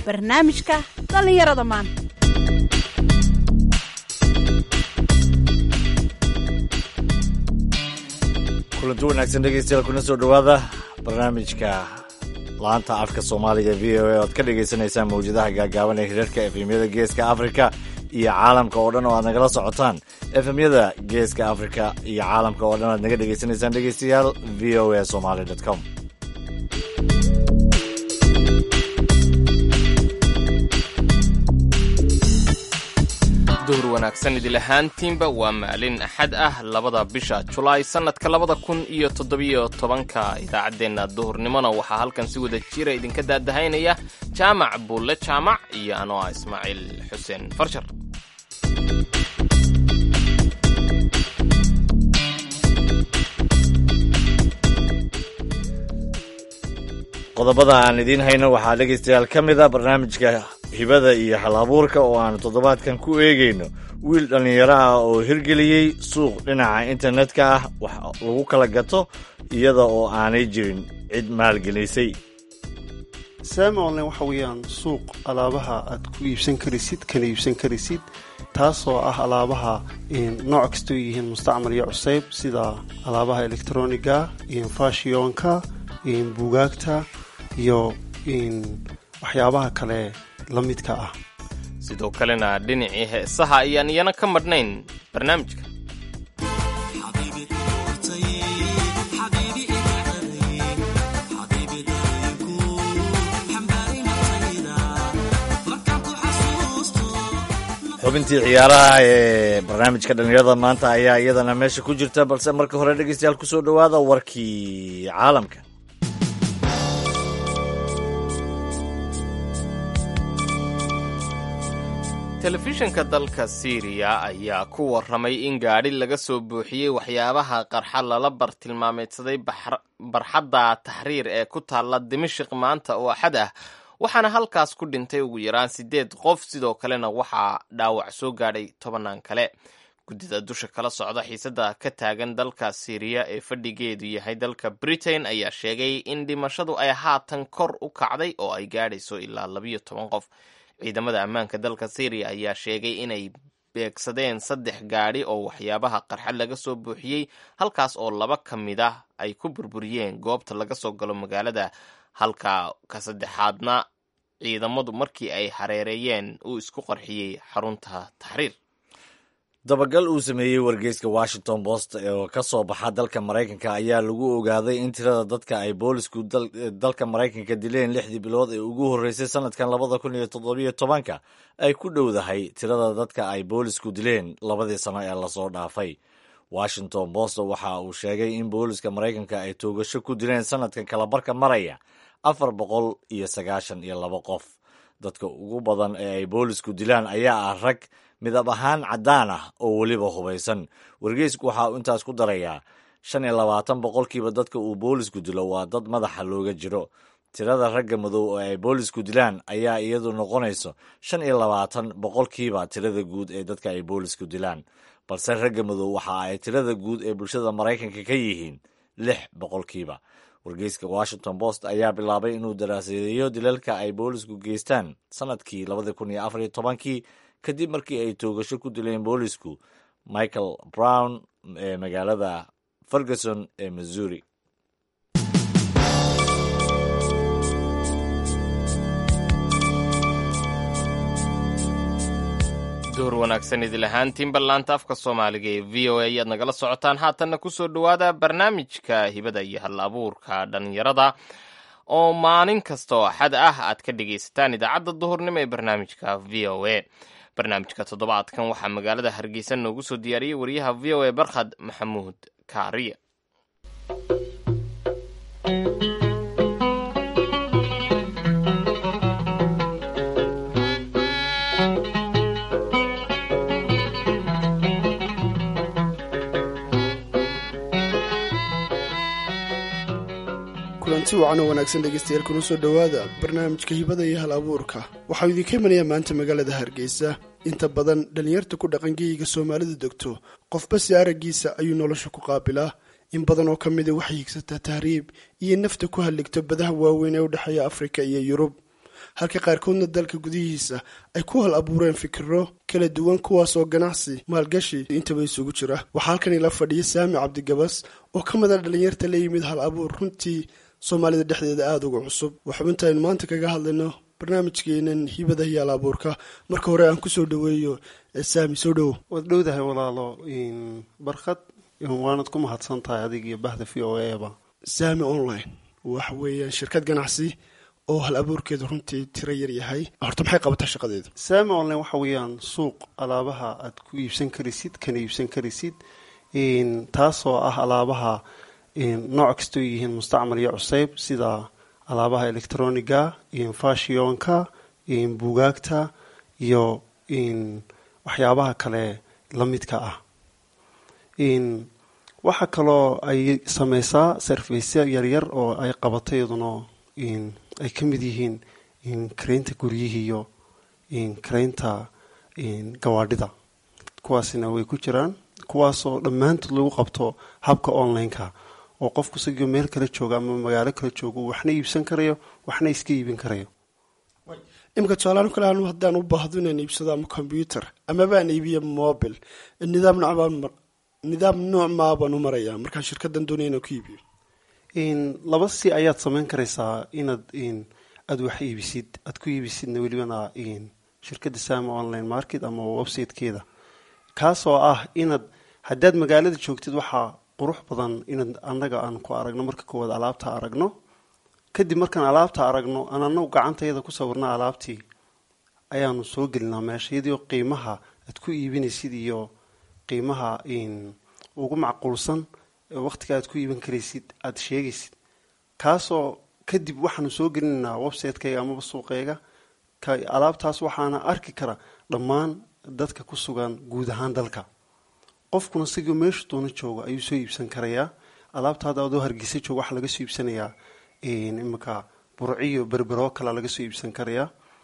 barnaamijka dhallinyarada maanta kulanti wanaagsan dhegeystayaal kuna soo dhowaada barnaamijka laanta afka soomaaliga v o a oad ka dhagaysanaysaan mawjadaha gaagaaban ee hirarka efemyada geeska afrika iyo caalamka oo dhan oo aad nagala socotaan efemyada geeska afrika iyo caalamka oo dhan aad naga dhegaysanaysaan dhegeystayaal v o a somaly com duhur wanaagsan idil ahaantiinba waa maalin axad ah labada bisha julaay sannadka labada kun iyo toddobiyo tobanka idaacaddeenna duhurnimona waxaa halkan si wada jira idinka daadahaynaya jaamac buulle jaamac iyo anoo ah ismaaciil xuseen farshar qodobada aan idiin hayno waxaa dhegaystayaal ka mid a barnaamijka hibada iyo hal abuurka oo aanu toddobaadkan ku eegayno wiil dhallinyaro ah oo hirgeliyey suuq dhinaca internetka ah wax lagu kala gato iyada oo aanay jirin cid maalgelisay saami online waxa weeyaan suuq alaabaha aad ku iibsan karaysid kana iibsan karaysid taasoo ah alaabaha nooc kastoo yihiin mustacmal iyo cusayb sida alaabaha elektroniga fashionka buugaagta iyo waxyaabaha kale la midka ah sidoo kalena dhinacii heesaha ayaan iyana ka madhnayn barnaamijka xubintii ciyaaraha ee barnaamijka dhallinyarada maanta ayaa iyadana meesha ku jirta balse marka hore dhegeystayaal kusoo dhowaada warkii caalamka telefishinka dalka siiriya ayaa ku warramay in gaadhi laga soo buuxiyey waxyaabaha qarxa lala bartilmaameedsaday barxadda taxriir ee ku taalla dimashik maanta oo axad ah waxaana halkaas ku dhintay ugu yaraan siddeed qof sidoo kalena waxaa dhaawac soo gaadhay tobannaan kale guddida dusha kala socda xiisadda ka taagan dalka siiriya ee fadhigeedu yahay dalka britain ayaa sheegay in dhimashadu ay haatan kor u kacday oo ay gaadhayso ilaa labiyo toban qof ciidamada ammaanka dalka syriya ayaa sheegay inay beegsadeen saddex gaadhi oo waxyaabaha qarxa laga soo buuxiyey halkaas oo laba ka mid ah ay ku burburiyeen goobta laga soo galo magaalada halka ka saddexaadna ciidamadu markii ay hareereeyeen uu isku qarxiyey xarunta taxriir dabagal uu sameeyey wargeyska washington post oo ka soo baxa dalka maraykanka ayaa lagu ogaaday in tirada dadka ay boolisku dalka maraykanka dileen lixdii bilood ee ugu horreysay sanadkan labada kun iyo toddobiyo tobanka ay ku dhowdahay tirada dadka ay boolisku dileen labadii sano ee lasoo dhaafay washington post waxa uu sheegay in booliska maraykanka ay toogasho ku dileen sanadkan kalabarka maraya afar boqol iyo sagaashan iyo laba qof dadka ugu badan ee ay boolisku dilaan ayaa ah rag midab ahaan caddaan ah oo weliba hubaysan wargeysku waxa uu intaas ku darayaa shan iyo labaatan boqolkiiba dadka uu boolisku dilo waa dad madaxa looga jiro tirada ragga madow oo ay boolisku dilaan ayaa iyadu noqonayso shan iyo labaatan boqolkiiba tirada guud ee dadka ay boolisku dilaan balse ragga madow waxa ay tirada guud ee bulshada maraykanka ka yihiin lix boqolkiiba wargeyska washington post ayaa bilaabay inuu daraasadeeyo dilalka ay boolisku geystaan sanadkii labadii kun iyo afar iyo tobankii kadib markii ay toogasho ku dileen boolisku michael brown ee magaalada ferguson ee missouri duhur wanaagsan idil ahaantiin ballaanta afka soomaaliga ee v o a ayaad nagala socotaan haatanna kusoo dhowaada barnaamijka hibada iyo hal abuurka dhallinyarada oo maalin kasta oo axad ah aad ka dhegaysataan idaacadda duhurnimo ee barnaamijka v o a barnaamijka toddobaadkan waxaa magaalada hargeysa noogu soo diyaariyey wariyaha v o a barkhad maxamuud kaariye kulanti wacan oo wanaagsan dhegaystayaal kuna soo dhowaada barnaamijka hibada iyo hal abuurka waxau idinka imanayaa maanta magaalada hargeysa inta badan dhallinyarta ku dhaqangeyiga soomaalidu degto qofba si araggiisa ayuu nolosha ku qaabilaa in badan oo ka mida waxay higsataa tahriib iyo nafta ku halligto badaha waaweyn ee u dhexeeya afrika iyo yurub halka qaarkoodna dalka gudihiisa ay ku hal abuureen fikiro kala duwan kuwaasoo ganacsi maalgashi intaba isugu jira waxaa halkan ila fadhiya saami cabdigabas oo ka mid a dhalinyarta la yimid hal abuur runtii soomaalida dhexdeeda aada uga cusub waa xubintaynu maanta kaga hadlayno barnaamijkeenan hibada iyo hal abuurka marka hore aan kusoo dhaweeyo saami soo dhowo waad dhowdahay walaalo barkad waanad ku mahadsan tahay adig iyo bahda v o eba saami online waxa weeyaan shirkad ganacsi oo hal abuurkeedu runtii tiro yar yahay horta maxay qabataa shaqadeedu saami online waxa weeyaan suuq alaabaha aad ku iibsan karaysid kana iibsan karaysid taasoo ah alaabaha nooc kastoo yihiin mustacmal iyo cuseyb sida alaabaha electroniga fashionka buugaagta iyo waxyaabaha kale la midka ah waxaa kaloo ay sameysaa sarfaysya yaryar oo ay qabato iyaduna ay ka mid yihiin kareynta guryihii iyo kareynta gawaadhida kuwaasina way ku jiraan kuwaasoo dhammaantood lagu qabto habka online-ka oo qofku sigoo meel kala jooga ama magaalo kala jooga waxna iibsan karayo waxna iska iibin karayo imika tusaalaanu kale anu haddaan u baahdo inaan iibsado ama combyuter amabaan iibiyo mobil nidaam nocbaan nidaam nooc maa baan u marayaa markaan shirkadan doonaya inaan ku iibiyo laba si ayaad samayn karaysaa inaad aada wax iibisid aada ku iibisidna welibana shirkadda sama online market ama websitekeeda kaasoo ah inaad haddaad magaalada joogtid waxaa qurux badan inaad annaga aan ku aragno marka koowaad alaabta aragno kadib markaan alaabta aragno aan anagu gacantayada ku sawirna alaabtii ayaanu soo gelinaa meesha iyadoo qiimaha aad ku iibinaysid iyo qiimaha ugu macquulsan waqtiga aad ku iibin karaysid aada sheegaysid kaasoo kadib waxaanu soo gelinaynaa websitekayga amaba suuqeyga alaabtaas waxaana arki kara dhammaan dadka ku sugan guud ahaan dalka qofkuna sigoo meeshu doona jooga ayuu soo iibsan karayaa alaabtaada adoo hargeysa jooga waxaa laga soo iibsanayaa iminka burciyo berberoo kalea laga soo iibsan karayaa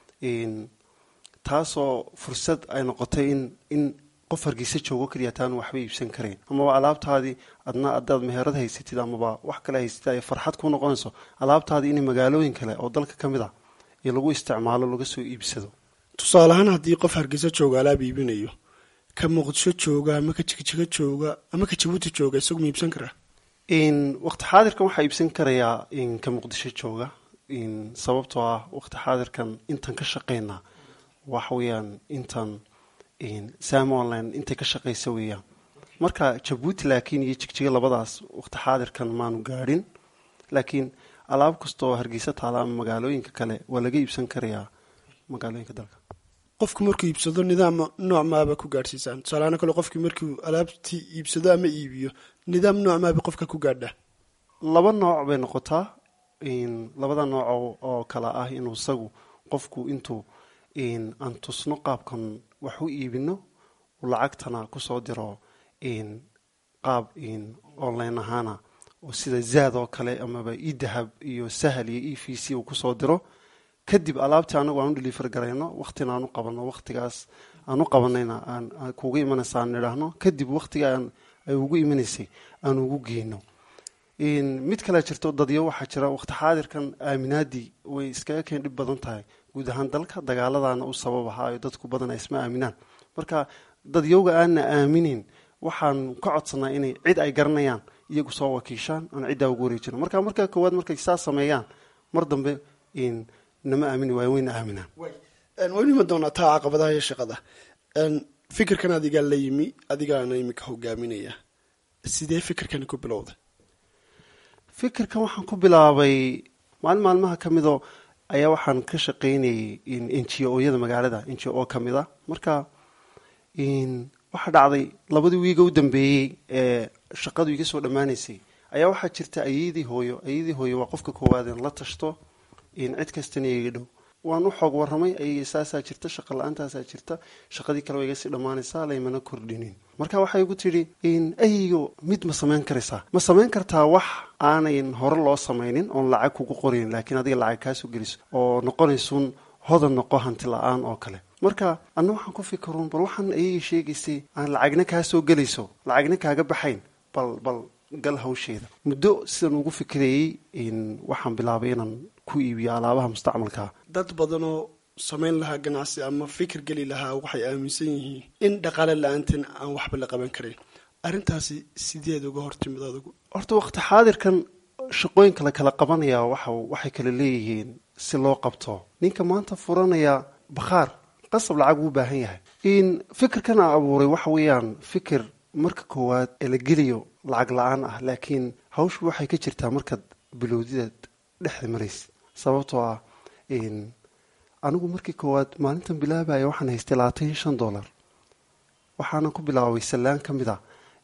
taasoo fursad ay noqotay in in qof hargeysa joogo kaliya taanu waxba iibsan karayn amaba alaabtaadii adna adaad meherad haysatid amaba wax kale haysatid ay farxad ku noqonayso alaabtaadii in magaalooyin kale oo dalka ka mid ah iyo lagu isticmaalo laga soo iibsado tusaale ahaan haddii qof hargeysa jooga alaab iibinayo ka muqdisho jooga ama ka jigjiga jooga ama ka jabuuti jooga isagu ma iibsan karaa waqti xaadirkan waxaa iibsan karayaa ka muqdisho jooga sababtoo ah waqti xaadirkan intaan ka shaqeynaa waxa weeyaan intaan sam online intay ka shaqeysa weeyaan marka jabuuti laakiin iyo jigjiga labadaas waqti xaadirkan maanu gaadhin laakiin alaab kastaoo hargeysa taala ama magaalooyinka kale waa laga iibsan karayaa magaalooyinka dalka qofku markuu iibsado nidaam nooc maaba ku gaadhsiisaan tusaalahaan kale qofkii markuu alaabtii iibsado ama iibiyo nidaam nooc maaba qofka ku gaadha laba nooc bay noqotaa labada nooc oo kale ah inuu isagu qofku intuu aan tusno qaabkan wax u iibino lacagtana kusoo diro qaab online ahaana oo sida zaad oo kale amaba idahab iyo sahal iyo e v c uu kusoo diro kadib alaabtii anagu aan u deliver garayno waqtina aan u qabano waqtigaas aan u qabanayna aan kuuga imanaysa aan nidhaahno kadib waqtiga ay ugu imanaysay aan ugu geyno mid kale jirto dadyo waxaa jira waqti xaadirkan aaminaadii way iskaga keen dhib badan tahay guud ahaan dalka dagaaladana u sabab ahaayo dadku badan ay isma aaminaan marka dadyowga aanna aaminin waxaan ka codsanaa inay cid ay garanayaan iyagu soo wakiishaan aan ciddaa ugu wareejino marka marka koowaad markay saa sameeyaan mar dambe nama aamini waayo wayna aaminaan waynu ima doonaa taa caqabadaha iyo shaqada fikirkan adigaa la yimi adigaana imika hogaaminaya sidee fikirkani ku bilowday fikirkan waxaan ku bilaabay maalin maalmaha ka midoo ayaa waxaan ka shaqaynayay n g o-yada magaalada n g o ka mid a marka waxaa dhacday labadii wiiga u dambeeyey ee shaqadu iga soo dhammaanaysay ayaa waxaa jirta ayadii hooyo ayadii hooyo waa qofka koowaad in la tashto cid kastana iga dhow waan u xoog waramay ayay saasaa jirta shaqa la-aantaasaa jirta shaqadii kale waa iga sii dhammaanaysaa laymana kordhinin marka waxay igu tidhi aygo mid ma samayn karaysaa ma samayn kartaa wax aanayn hore loo samaynin oon lacag kugu qorayn laakiin adiga lacag kaasoo geliso oo noqonaysuun hodan noqo hanti la-aan oo kale marka anna waxaan ku fikiruun bal waxaan ayagii sheegaysay aan lacagna kaa soo gelayso lacagna kaaga baxayn bal bal gal hawsheeda muddo sidaan ugu fikirayey waxaan bilaabay inaan ku iibiyo alaabaha mustacmalkaa dad badanoo samayn lahaa ganacsi ama fikir geli lahaa waxay aaminsan yihiin in dhaqaale la-aantan aan waxba la qaban karin arrintaasi sideed uga hortimid adigu horta waqti xaadirkan shaqooyinka la kala qabanaya waxa waxay kala leeyihiin si loo qabto ninka maanta furanaya bakhaar qasab lacag uu baahan yahay in fikirkan a abuuray waxa weeyaan fikir marka koowaad ee la geliyo lacag la-aan ah laakiin hawshu waxay ka jirtaa markaad bilowdidaad dhexda maraysa sababtoo ah anigu markii koowaad maalintan bilaabaya waxaan haystay labaatan iyo shan dollar waxaana ku bilaabay sallaan ka mid a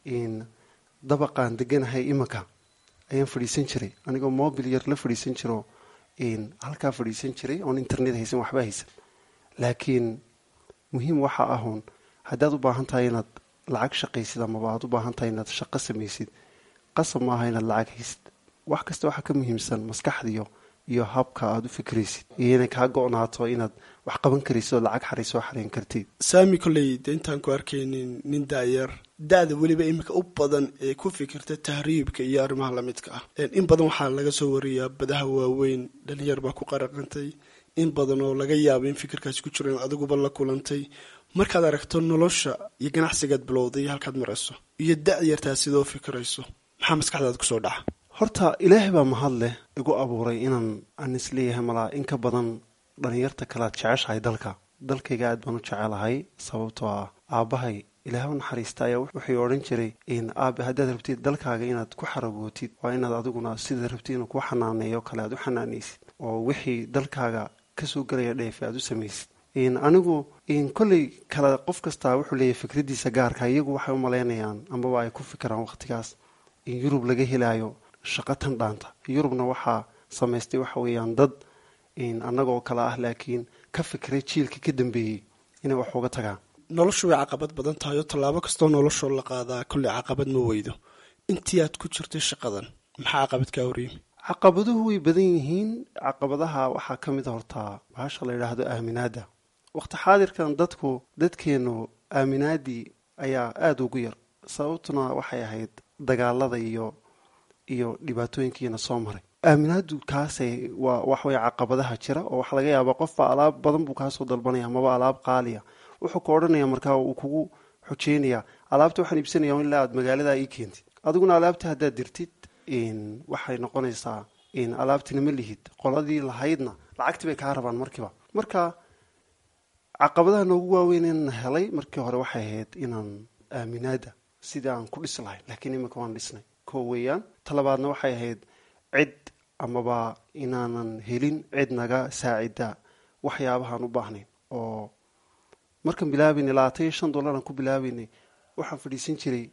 dabaqaan deganahay imanka ayaan fadhiisan jiray anigoo mobil yar la fadhiisan jiro halkaa fadhiisan jiray oon internet haysan waxba haysan laakiin muhiim waxa ahun haddaad u baahan tahay inaad lacag shaqaysid amaba aad u baahan tahay inaad shaqo samaysid qasab maaha inaad lacag haysid wax kasta waxaa ka muhiimsan maskaxdiyo iyo habka aada u fikraysid iyo inay kaa go-naato inaad wax qaban karaysid oo lacag xaray soo xarayn kartid saami kolley de intaan ku arkaynin nin daayar da-da weliba iminka u badan ee ku fikirta tahriibka iyo arrimaha lamidka ah in badan waxaa laga soo wariyaa badaha waaweyn dhalinyar baa ku qaraqantay in badan oo laga yaabo in fikirkaasi ku jiro in adiguba la kulantay markaad aragto nolosha iyo ganacsigaad bilowday halkaad marayso iyo da-yartaa sidoo fikirayso maxaa maskaxdaada kusoo dhaca horta ilaahay baa mahad leh igu abuuray inaan aan isleeyahay malaa in ka badan dhalinyarta kalead jeceshahay dalka dalkayga aad baan u jecelahay sababtoo ah aabbahay ilaah u naxariista ayaa wuxuu odhan jiray aabe haddaad rabtid dalkaaga inaad ku xaragootid waa inaad adiguna sidaad rabtid inuu kuu xanaaneeyo kale aad u xanaanaysid oo wixii dalkaaga kasoo gelaya dheefe aad u samaysid anigu kolley kale qof kastaa wuxuu leeyahay fikradiisa gaarka iyagu waxay u malaynayaan amaba ay ku fikiraan waqtigaas in yurub laga helaayo shaqo tan dhaanta yurubna waxaa samaystay waxa weeyaan dad annagoo kale ah laakiin ka fikiray jiilka ka dambeeyey inay wax uga tagaan noloshu way caqabad badan tahay oo tallaabo kastoo noloshoo la qaadaa kolley caqabad ma weydo intii aad ku jirtay shaqadan maxaa caqabad kaa horyimi caqabaduhu way badan yihiin caqabadaha waxaa ka mid a hortaa bahasha la yidhaahdo aaminaada waqti xaadirkan dadku dadkeenu aaminaadii ayaa aada ugu yar sababtuna waxay ahayd dagaalada iyo iyo dhibaatooyinkiina soo maray aaminaadu kaasay waa waxwey caqabadaha jira oo waxaa laga yaabaa qofba alaab badan buu kaasoo dalbanaya amaba alaab qaaliya wuxuu ka odhanaya markaa uu kugu xujeynaya alaabta waxaan iibsanaya ilaa aad magaalada ii keentid adiguna alaabta haddaad dirtid waxay noqonaysaa alaabtina ma lihid qoladii lahaydna lacagtii bay kaa rabaan markiiba marka caqabadaha noogu waaweyn in helay markii hore waxay ahayd inaan aaminaada sidii aan ku dhis lahay laakiin iminka waan dhisnay ko weeyaan talabaadna waxay ahayd cid amaba inaanan helin cid naga saacida waxyaabahaan u baahnayn oo markaan bilaabaynay labaatan iyo shan dollar aan ku bilaabaynay waxaan fadhiisan jiray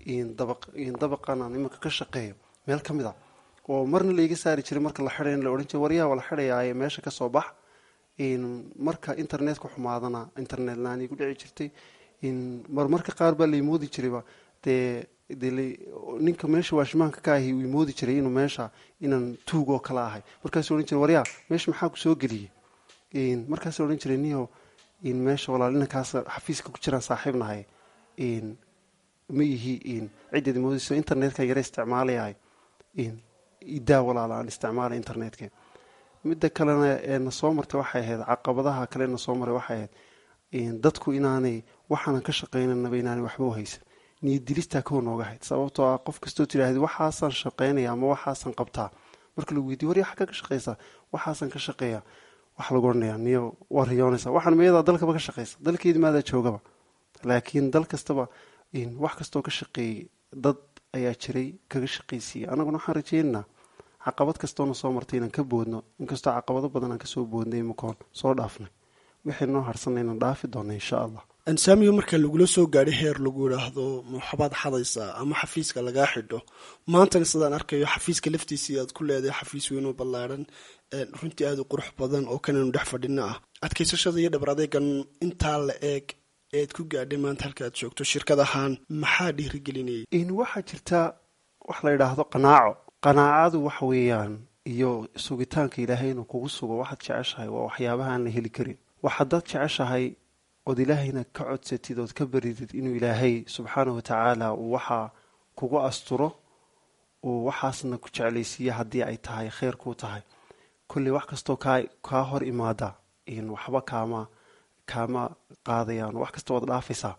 dabaqan aan iminka ka shaqeeyo meel ka mid a oo marna laiga saari jiray marka la xidhay in la odhan jiray waryaha waa la xidhayaaye meesha kasoo bax marka internetka xumaadana internet laan igu dhici jirtay marmarka qaar baa laimoodi jirayba dee dee ninka meesha waashmaanka ka ahi uu imoodi jiray inuu meesha inaan tuug oo kale ahay markaasuu odhan jiray waryaa meesha maxaa ku soo geliyey markaasuu odhan jiray niyo meesha walaal inankaas xafiiska ku jiraan saaxiib nahay ma ihi ciddeed imoodayso internetka yara isticmaalayahay idaa walaala aan isticmaalay internetka midda kalena ee na soo martay waxay ahayd caqabadaha kale na soo maray waxay ahayd dadku inaanay waxaanan ka shaqaynanaba inaanay waxba u haysan niyad dilistaa kow nooga hayd sababtoo ah qof kastoo tidhaahda waxaasaan shaqaynaya ama waxaasaan qabtaa marka lagu weydiy warya xagga ka shaqaysa waxaasaan ka shaqeeya waxa lagu odhanaya niyo waa riyoonaysa waxaan miyadaa dalkaba ka shaqaysa dalkeedi maadaa joogaba laakiin dal kastaba wax kastoo ka shaqeeyey dad ayaa jiray kaga shaqaysiiyey annaguna waxaan rajeynaynaa caqabad kastoona soo martay inaan ka boodno inkastoo caqabado badan aan kasoo boodnay imakoon soo dhaafnay wixii noo harsanay inaan dhaafi doona insha allah ansaamiga marka lagula soo gaadhay heer lagu idhaahdo maxabaad xadaysaa ama xafiiska lagaa xidho maantana sidaan arkayo xafiiska laftiisii aad ku leedahay xafiis weynoo ballaadhan runtii aada u qurux badan oo kanaynu dhex fadhino ah adkaysashada iyo dhabar adeegan intaa la eeg ead ku gaadhay maanta halka aad joogto shirkad ahaan maxaa dhiirigelinayay waxaa jirta wax la yidhaahdo qanaaco qanaacadu waxa weeyaan iyo sugitaanka ilaahay inuu kugu sugo waxaad jeceshahay waa waxyaabaha aan la heli karin waxaadaad jeceshahay ood ilaahayna ka codsatid ood ka baridid inuu ilaahay subxaanahu watacaala uu waxaa kugu asturo uu waxaasna ku jeclaysiiya haddii ay tahay kheyr kuu tahay kolley wax kastoo kaa kaa hor imaada waxba kaama kaama qaadayaan wax kasta waad dhaafaysaa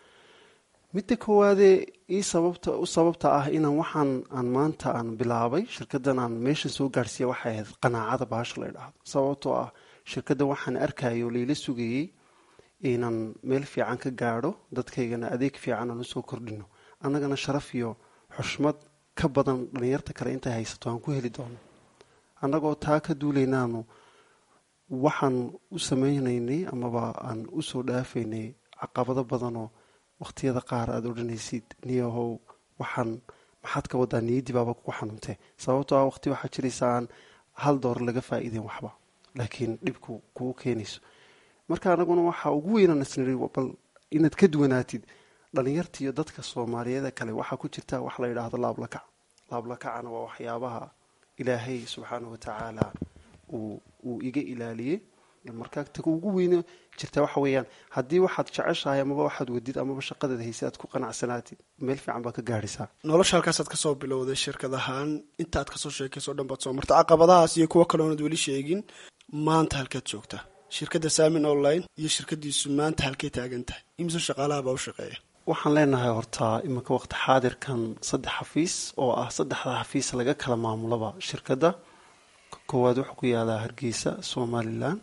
midda koowaadee ii sababta u sababta ah inaan waxaan aan maanta aan bilaabay shirkaddan aan meeshan soo gaadhsiiya waxay ahayd qanaacada baasha la idhaahdo sababtoo ah shirkaddan waxaan arkayo layla sugayey inaan meel fiican ka gaadho dadkaygana adeeg fiican aan usoo kordhino annagana sharaf iyo xushmad ka badan dhalinyarta kale intay haysato aan ku heli doono annagoo taa ka duulaynaanu waxaan u sameynaynay amaba aan usoo dhaafaynay caqabado badanoo waqtiyada qaar aada odhanaysid niyahow waxaan maxaad ka wadaa niyaddii baaba kugu xanuuntee sababtoo ah waqti waxaa jiraysa aan hal door laga faa-iideen waxba laakiin dhibku kugu keenayso marka anaguna waxaa ugu weynaan isniri bal inaad ka duwanaatid dhalinyarta iyo dadka soomaaliyeeda kale waxaa ku jirta wax la yidhaahdo laablakac laablakacana waa waxyaabaha ilaahay subxaana wa tacaala uu uu iga ilaaliyey markaa taga ugu weyne jirta waxa weeyaan haddii waxaad jeceshahay amaba waxaad wadid amaba shaqadeeda hayse aad ku qanacsanaatid meel fiican baad ka gaadhaysaa nolosha halkaasaad kasoo bilowday shirkad ahaan intaad kasoo sheekayso o dhan baad soo marta caqabadahaas iyo kuwo kale oonad weli sheegin maanta halkaad joogtaa shirkadda saamin online iyo shirkadiisu maanta halkay taagan tahay imise shaqaalaha baa u shaqeeya waxaan leenahay horta iminka waqti xaadirkan saddex xafiis oo ah saddexda xafiis laga kala maamulaba shirkadda koowaad wuxuu ku yaalaa hargeysa somalilan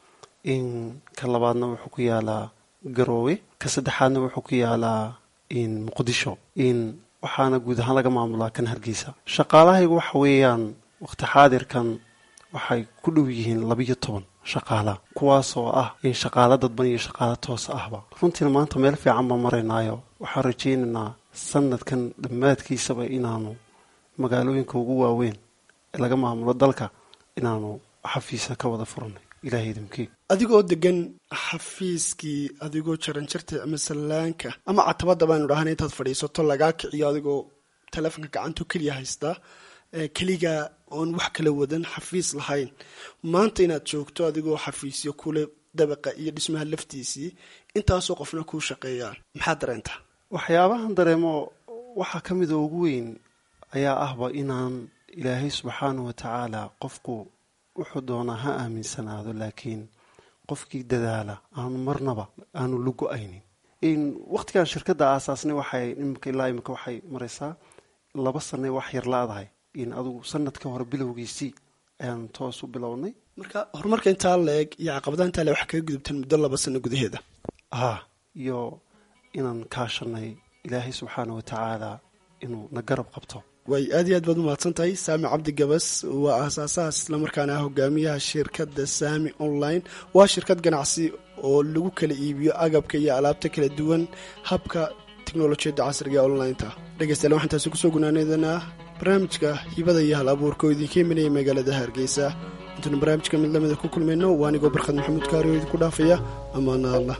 in ka labaadna wuxuu ku yaalaa garoowe ka saddexaadna wuxuu ku yaalaa in muqdisho in waxaana guud ahaan laga maamulaa kan hargeysa shaqaalahaygu waxa weeyaan waqti xaadirkan waxay ku dhow yihiin labiyo toban shaqaala kuwaasoo ah in shaqaalo dadban iyo shaqaalo toos ahba runtiina maanta meel fiican baan maraynaayo waxaan rajaynaynaa sanadkan dhammaadkiisaba inaanu magaalooyinka ugu waaweyn ee laga maamulo dalka inaanu xafiisa ka wada furnay ilahay idimkii adigoo degan xafiiskii adigoo jaranjarta ama sallaanka ama catabada baanu dhahan intaad fadhiisato lagaa kiciyo adigoo teleefonka gacanto keliya haystaa keliga oon wax kala wadan xafiis lahayn maanta inaad joogto adigoo xafiisyo kule dabaqa iyo dhismaha laftiisii intaasoo qofna kuu shaqeeyaan maxaad dareentaa waxyaabahan dareemo waxaa ka mid oo ugu weyn ayaa ahba inaan ilaahay subxaana wa tacaala qofku wuxuu doonaa ha aaminsanaado laakiin qofkii dadaala aanu marnaba aanu lugo-aynin waqtigan shirkadda aasaasnay waxay imika ilaa imika waxay maraysaa laba sanay wax yar la-dahay in adugu sanadka hore bilowgiisii ayaan toos u bilownay marka horumarka intaa la-eg iyo caqabadaha intaa le waxaa kaga gudubteen muddo laba sano gudaheeda ha iyo inaan kaashanay ilaahay subxaana wa tacaala inuu na garab qabto way aad iyo aad baad umahadsan tahay saami cabdi gabas waa aasaasahaas islamarkaana ah hogaamiyaha shirkadda saami online waa shirkad ganacsi oo lagu kala iibiyo agabka iyo alaabta kala duwan habka teknolojiyadda casriga ee onlineta dhegeystayaal waxaan taasi kusoo gunaanadanaa barnaamijka hibada iyo hal abuurka oo idinka imanaya magaalada hargeysa intuunu barnaamijka mid lamida ku kulmayno waa anigoo barkhad maxamuud kaari oo idinku dhaafaya amaana allah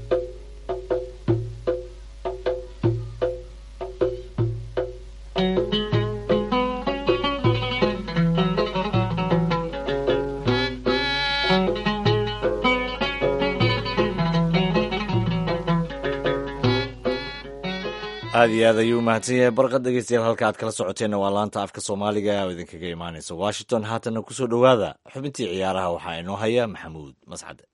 aad iyo aad ayuu umahadsan yahay barqad dhegeystayaal halka aad kala socoteenna waa laanta afka soomaaliga oo idinkaga imaanaysa washington haatanna kusoo dhowaada xubintii ciyaaraha waxaa inoo haya maxamuud mascade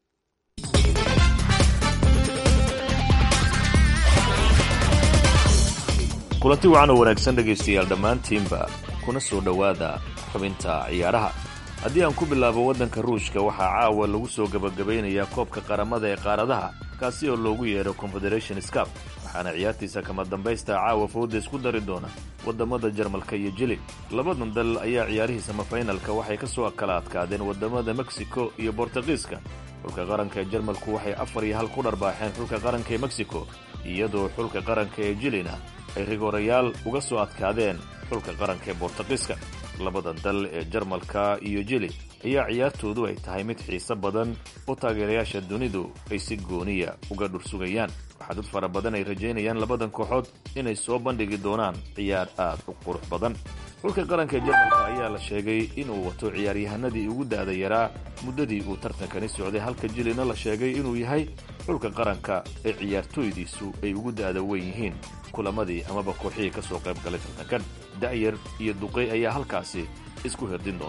kulanti wacan oo wanaagsan dhegaystayaal dhammaantiinba kuna soo dhowaada xubinta ciyaaraha haddii aan ku bilaabo waddanka ruushka waxaa caawa lagu soo gebagabaynayaa koobka qaramada ee qaaradaha kaasi oo loogu yeedho confederation scap waxaana ciyaartiisa kama dambaysta caawa fowda isku dari doona waddamada jarmalka iyo jili labadan dal ayaa ciyaarihii samafinalka waxay ka soo kala adkaadeen waddamada mexico iyo bortugiiska xulka qaranka ee jarmalku waxay afar iyo hal ku dharbaaxeen xulka qaranka ee mexico iyadoo xulka qaranka ee jilina ay rigoorayaal uga soo adkaadeen xulka qaranka ee bortugiiska labada dal ee jarmalka iyo jili ayaa ciyaartoodu ay tahay mid xiise badan oo taageerayaasha dunidu ay si gooniya uga dhursugayaan waxaa dad fara badan ay rajaynayaan labadan kooxood inay soo bandhigi doonaan ciyaar aad u qurux badan xulka qaranka ee jarmalka ayaa la sheegay inuu wato ciyaaryahanadii ugu da'da yaraa muddadii uu tartankani socday halka jilina la sheegay inuu yahay xulka qaranka ee ciyaartooydiisu ay ugu da'da weyn yihiin kulamadii amaba kooxihii ka soo qayb galay tartankan da'yar iyo duqey ayaa halkaasi isku hirdin doonta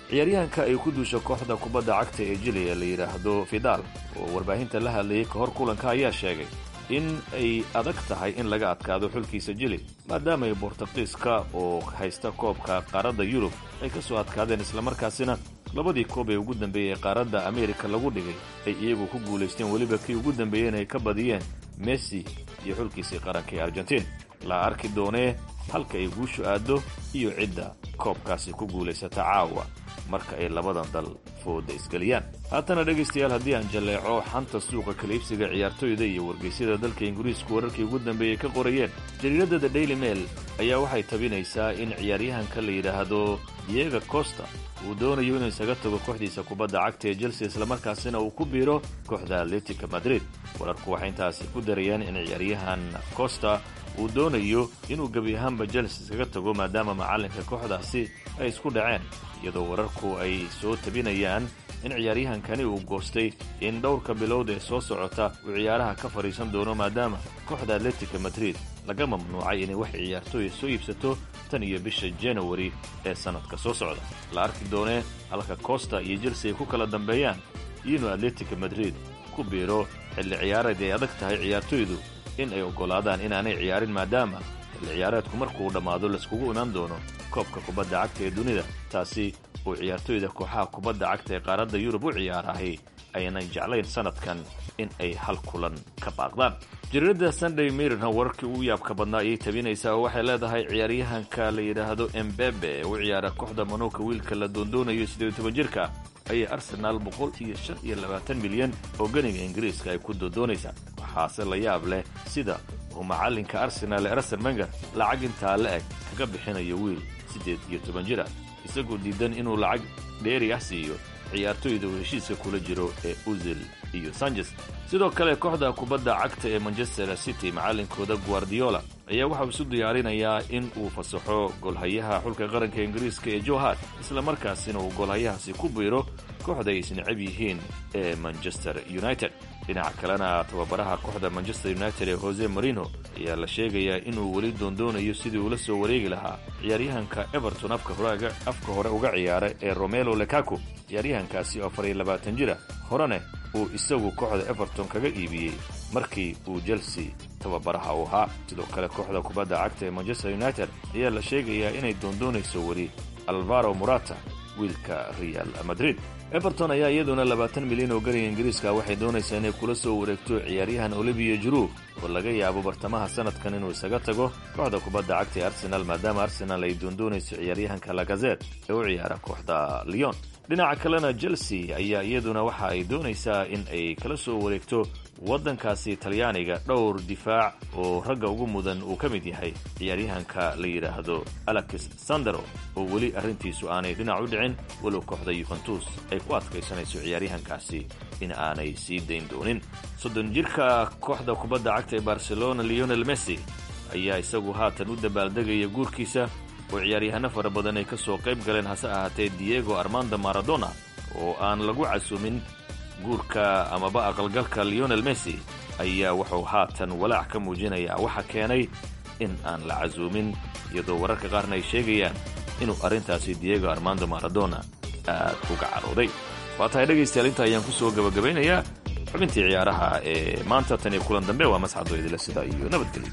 ciyaaryahanka ay ku duusha kooxda kubadda cagta ee jili ee la yidhaahdo fidal oo warbaahinta la hadlayay ka hor kulanka ayaa sheegay in ay adag tahay in laga adkaado xulkiisa jili maadaama ay bortuqiiska oo haysta koobka qaaradda yurub ay ka soo adkaadeen islamarkaasina labadii koob ee ugu dambeeyey ee qaaradda ameerika lagu dhigay ay iyagu ku guulaysteen weliba kii ugu dambeeyeen ay ka badiyeen messi iyo xulkiisii qaranka ee argentiin la arki doonee halka ay guushu aaddo iyo cidda koobkaasi ku guulaysata caawa marka ay labadan dal fooda isgeliyaan haatana dhegaystayaal haddii aan jalleeco xanta suuqa kaliibsiga ciyaartoyda iyo wargeysyada dalka ingiriisku wararkii ugu dambeeyey ka qorayeen jariiradda the daily mail ayaa waxay tabinaysaa in ciyaaryahanka la yidhaahdo diego costa uu doonayo inuu isaga tago kooxdiisa kubadda cagta ee chelsea islamarkaasina uu ku biiro kooxda atletica madrid wararku waxay intaasi ku darayaan in ciyaaryahan costa uu doonayo inuu gebi ahaanba chelsea iskaga tago maadaama macallinka kooxdaasi ay isku dhaceen iyadoo wararku ay soo tabinayaan in ciyaaryahankani uu goostay in dhowrka bilowd ee soo socota uu ciyaaraha ka fadhiisan doono maadaama kooxda atletica madrid laga mamnuucay inay wax ciyaartooya soo iibsato tan iyo bisha janawari ee sannadka soo socda la arki doonee halka costa iyo chelsea ay ku kala dambeeyaan iyo inuu atletica madrid ku biiro xilli ciyaareed ay adag tahay ciyaartoydu in ay oggolaadaan inaanay ciyaarin maadaama xilli ciyaareedku markuu dhammaado laiskugu imaan doono koobka kubadda cagta ee dunida taasi uu ciyaartoyda kooxaha kubadda cagta ee qaaradda yurub u ciyaarahay aynan jeclayn sannadkan in ay hal kulan ka baaqdaan jariiradda sunday mirina wararkii ugu yaabka badnaa ayay tabinaysaa oo waxay leedahay ciyaaryahanka la yidhaahdo embebe ee u ciyaara kooxda manuuka wiilka la doondoonayo siddeed iyo toban jirka ayay arsenaal boqol iyo shan iyo labaatan milyan oo ganiga ingiriiska ay ku doodoonaysaa waxaase la yaab leh sida uu macallinka arsenaal ee arsen menger lacag intaa la eg kaga bixinayo wiil siddeed iyo toban jira isagoo diidan inuu lacag dheeri ah siiyo ciyaartoyda uu heshiiska kula jiro ee uzil iyo sanches sidoo kale kooxda kubadda cagta ee manchester city macallinkooda guardiola ayaa waxauu isu diyaarinayaa in uu fasaxo golhayaha xulka qaranka ingiriiska ee johart islamarkaasina uu golhayahaasi ku biiro kooxda ay isnecab yihiin ee manchester united dhinaca kalena tababaraha kooxda manchester united ee jose marino ayaa la sheegayaa inuu weli doondoonayo sidii uula soo wareegi lahaa ciyaaryahanka everton afka hore uga ciyaara ee romelo lekaku ciyaaryahankaasi oo afar iyo labaatan jira horene uu isagu kooxda everton kaga iibiyey markii uu chelsea tababaraha u ahaa sidoo kale kooxda kubadda cagta ee manchester united ayaa la sheegayaa inay doondoonayso weli alvaro murata wiilka real madrid everton ayaa iyaduna labaatan milyan oo ganiga ingiriiska waxay doonaysaa inay kula soo wareegto ciyaaryahan olivia juru oo laga yaabo bartamaha sanadkan inuu isaga tago kooxda kubadda cagta ee arsenal maadaama arsenal ay doondoonayso ciyaaryahanka lagazet ee u ciyaara kooxda leon dhinaca kalena chelsea ayaa iyaduna waxa ay doonaysaa in ay kala soo wareegto waddankaasi talyaaniga dhowr difaac oo ragga ugu mudan uu ka mid yahay ciyaaryahanka la yidhaahdo alex sandero oo weli arrintiisu aanay dhinac u dhicin walow kooxda yuventus ay ku adkaysanayso ciyaaryahankaasi in aanay sii dayn doonin soddon jirka kooxda kubadda cagta ee barcelona leonel messi ayaa isagu haatan u dabaaldegaya guurkiisa oo ciyaaryahanno fara badan ay ka soo qayb galeen hase ahaatee diego armando maradona oo aan lagu casuumin guurka amaba aqalgalka leonel messi ayaa wuxuu haatan walaac ka muujinayaa waxa keenay in aan la casuumin iyadoo wararka qaarna ay sheegayaan inuu arrintaasi diego armando maradona aad uga carooday waa tahay dhegaystayaal inta ayaan ku soo gabagabaynayaa xubintii ciyaaraha ee maanta tan iyo kulan dambe waa masxado idila sida iyo nabadgelyo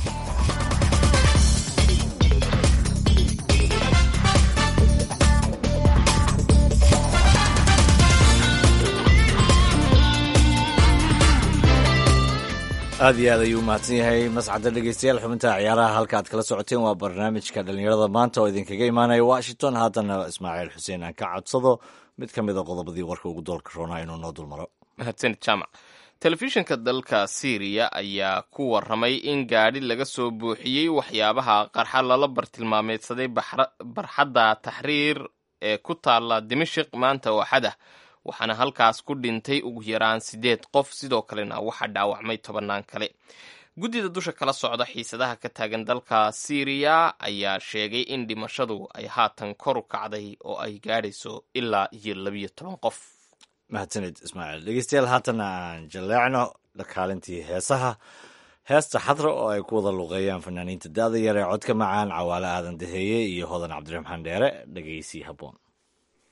aad iyo aad ayuu u mahadsan yahay mascadda dhegeystayaal xubinta ciyaaraha halka aad kala socoteen waa barnaamijka dhallinyarada maanta oo idinkaga imaanaya washington haddana ismaaciil xuseen aan ka codsado mid ka mid a qodobadii warka ugu doolka roonaa inuu noo dulmaro mahadsanid jaamac telefishinka dalka syriya ayaa ku waramay in gaadhi laga soo buuxiyey waxyaabaha qarxa lala bartilmaameedsaday barxadda taxriir ee ku taalla dimashik maanta oo xadah waxaana halkaas ku dhintay ugu yaraan siddeed qof sidoo kalena waxaa dhaawacmay tobannaan kale guddida dusha kala socda xiisadaha ka taagan dalka syriya ayaa sheegay in dhimashadu ay haatan kor u kacday oo ay gaadhayso ilaa iyo labiyo toban qof mahadsanid ismaaciil dhegeystayaal haatana aan jaleecno kaalintii heesaha heesta xadra oo ay ku wada luuqeeyaan fanaaniinta da-da yar ee codka macaan cawaale aadan daheeye iyo hodan cabdiraxmaan dheere dhegeysi habboon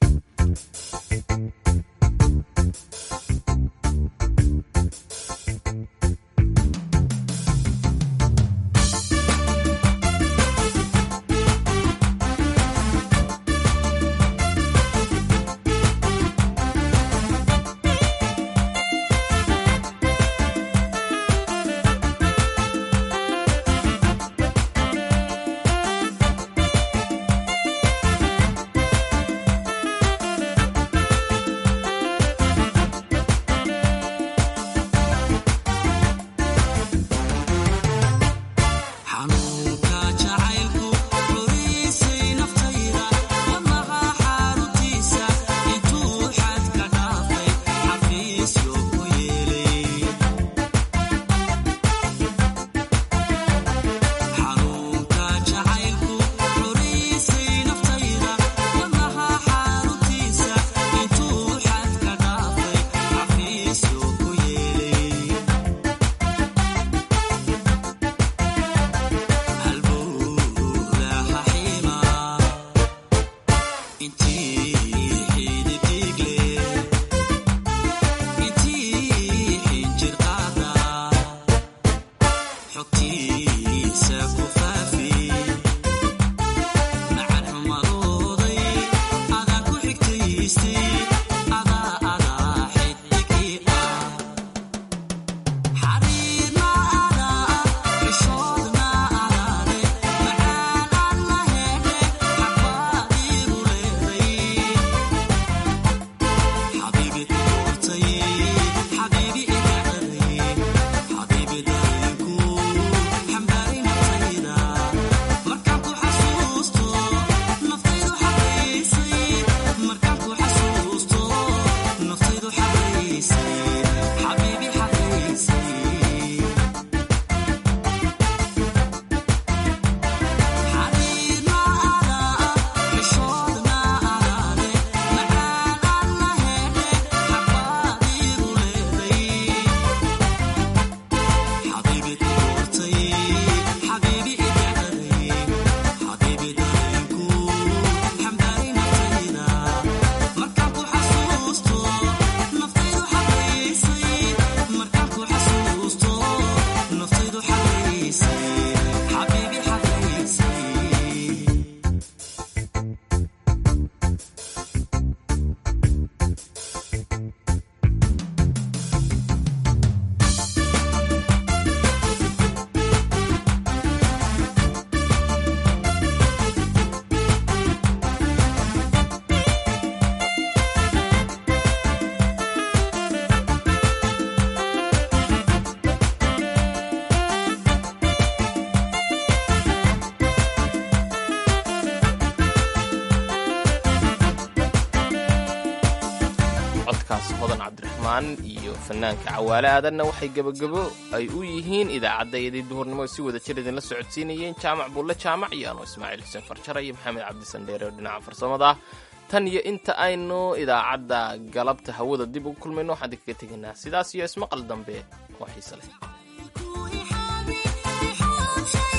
iyo fanaanka cawaale aadanna waxay gebagabo ay u yihiin idaacaddayadii duhurnimo si wada jir idinla socodsiinayeen jaamac bulle jaamac iyo anuu ismaaciil xuseen farjara iyo maxamed cabdisandheere oo dhinaca farsamada tan iyo inta aynu idaacadda galabta hawada dib ugu kulmayno waxaan idinkaga tegaynaa sidaas iyo ismaqal dambe oo xiise leh